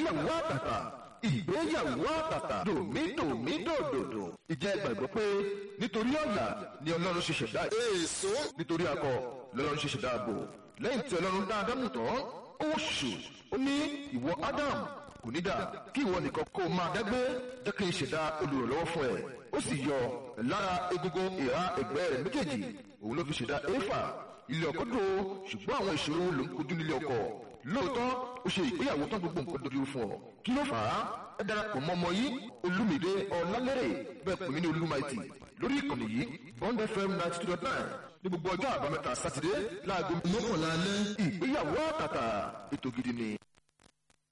ìgbéyàwó àtàtà ìgbéyàwó àtàtà dòmídòmídòdòdò ìjẹ́ gbàgbọ́ pé nítorí ọ̀yà ni ọlọ́run ṣe ṣẹ̀dá èso nítorí akọ lọ́lọ́run ṣe ṣẹ̀dá ààbò lẹ́yìn tí ọlọ́run dá ádámù tán ó ṣù ó ní ìwọ ádám kò ní dà kí ìwọ nìkan kó o máa dágbé jẹ́ kí n ṣẹ̀dá olùrànlọ́wọ́ fún ẹ ó sì yọ lára egungun ìhà ẹ̀gbẹ́ rẹ̀ méjèèjì òun ló fi ṣẹ̀dá éfà ilé ọkọ dùn ó ṣùgbọ́n àwọn ìṣòro ló ń kojú nílé ọkọ lóòótọ́ ó ṣe ìgbéyàwó tán gbogbo nǹkan dojú fún ọ kí ló fà á ẹ darapọ̀ mọ́ ọmọ yìí olúmídé ọ̀làlérè bẹ́ẹ̀ pè mí ní olúmaìtì lórí ìkànnì yìí bond fm ninety two dot nine ní gbogbo ọjọ́ àbámẹ́ta sátidé láago mọ́kànlá alẹ́ ìgbéyàwó àtàtà ètò gidi ni.